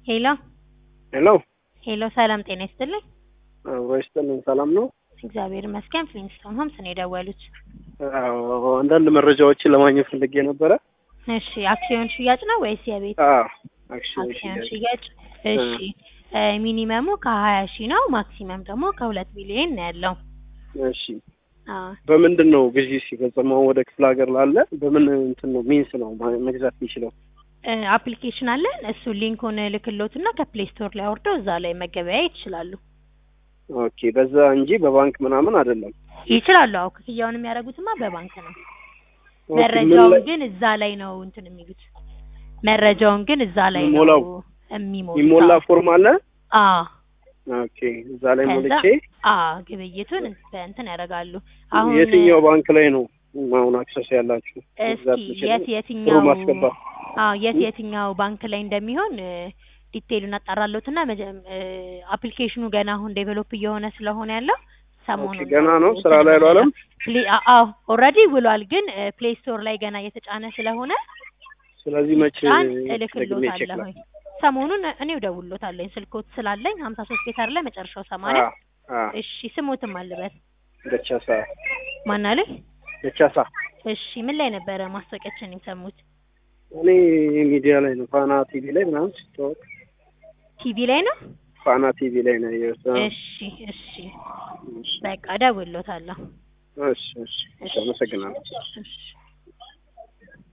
ሄሎ ሄሎ ሄሎ፣ ሰላም ጤና ይስጥልኝ። አብሮ ይስጥልን። ሰላም ነው? እግዚአብሔር ይመስገን። ፍሊንስቶን ሆምስ ነው የደወሉት። አዎ፣ አንዳንድ መረጃዎችን ለማግኘት ፈልጌ ነበረ። እሺ፣ አክሲዮን ሽያጭ ነው ወይስ የቤት አዎ፣ አክሲዮን አክሲዮን ሽያጭ። ሽያጭ? እሺ፣ ሚኒመሙ ከሀያ ሺህ ነው፣ ማክሲመም ደግሞ ከሁለት ቢሊዮን ነው ያለው። እሺ፣ አዎ በምንድን ነው ግዢ ሲፈጸመው? ወደ ክፍለ ሀገር ላለ በምን እንትን ነው ሚንስ ነው ማ- መግዛት የሚችለው? አፕሊኬሽን አለን። እሱ ሊንኩን ልክሎትና ከፕሌይ ስቶር ላይ አውርደው እዛ ላይ መገበያየት ይችላሉ ኦኬ፣ በዛ እንጂ በባንክ ምናምን አይደለም። ይችላሉ። አዎ ክፍያውን የሚያደርጉትማ በባንክ ነው። ኦኬ፣ ምን መረጃውን ላይ- ግን እዛ ላይ ነው እንትን የሚሉት። መረጃውን ግን እዛ ላይ ነው የሚሞላው? የሚሞሉት። የሚሞላ ፎርም አለ። አዎ ኦኬ፣ እዛ ላይ ከዛ ሞልቼ አዎ ግብይቱን በእንትን ያደርጋሉ። አሁን የትኛው ባንክ ላይ ነው አሁን አክሰስ ያላችሁ? መግዛት እስኪ የምችለው? የት ጥሩ የትኛው ማስገባት አዎ የት የትኛው ባንክ ላይ እንደሚሆን ዲቴይሉን አጣራለሁትና አፕሊኬሽኑ ገና አሁን ዴቨሎፕ እየሆነ ስለሆነ ያለው ሰሞኑን ኦኬ፣ ገና ነው ስራ ላይ አልዋለም። ፕሌ- አ- አዎ ኦልሬዲ ውሏል፣ ግን ፕሌይ ስቶር ላይ ገና እየተጫነ ስለሆነ ስለዚህ መቼ ጫን ደግሜ ቼክ እልክሎታለሁኝ። ሰሞኑን እኔው ደውሎታለሁኝ ስልኮት ስላለኝ ሀምሳ ሶስት ቤት አይደለ መጨረሻው ሰማንያ እሺ ስሞትም አልበት ደቻሳ ማናለኝ ደቻሳ እሺ ምን ላይ ነበረ ማስታወቂያችን የሰሙት እኔ ሚዲያ ላይ ነው ፋና ቲቪ ላይ ምናምን ሲታወቅ ቲቪ ላይ ነው ፋና ቲቪ ላይ ነው ያየሁት። አዎ። እሺ እሺ በቃ ደውሎታለሁ እሺ እሺ እሺ፣ አመሰግናለሁ። እሺ